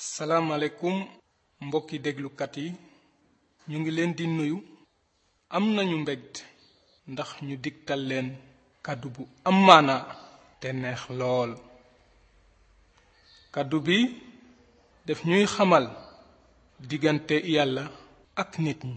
salaamaaleykum mbokki déglukat yi ñu ngi leen di nuyu am nañu mbégte ndax ñu digtal leen kàddu bu am maanaa te neex lool kàddu bi def ñuy xamal diggante yàlla ak nit ñi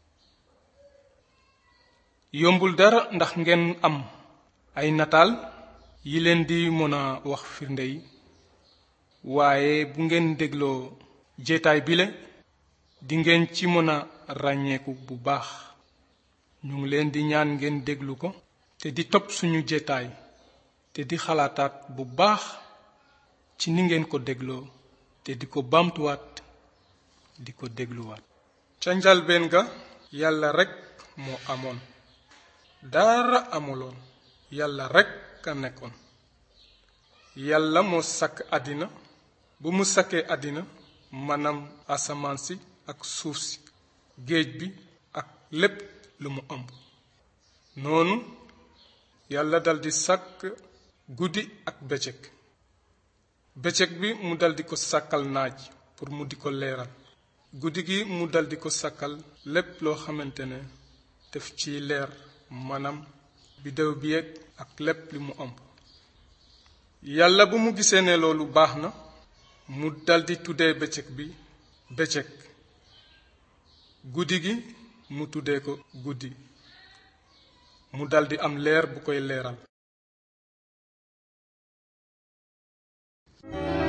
yombul dara ndax ngeen am ay nataal yi leen di mën a wax firnde yi waaye bu ngeen dégloo jeetaay bile di ngeen ci mën a ràññeeku bu baax ñu ngi leen di ñaan ngeen déglu ko te di topp suñu jeetaay te di xalaataat bu baax ci ni ngeen ko dégloo te di ko baamtuwaat di ko dégluwaat ca njalbeen ga yàlla rekk moo amoon dara amuloon yàlla rekk a nekkoon yàlla moo sàkk àddina bu mu sakkee àddina maanaam asamaan si ak suuf si géej bi ak lépp lu mu ëmb noonu yàlla daldi sàkk guddi ak bëccëg bëccëg bi mu daldi ko sàkkal naaj pour mu di ko leeral guddi gi mu daldi ko sàkkal lépp loo xamante ne def ci leer maanaam biddew bi yeeg ak lépp li mu ëmb yàlla bu mu gisee ne loolu baax na mu daldi tuddee bëccëg bi bëccëg guddi gi mu tuddee ko guddi mu daldi am leer bu koy leeral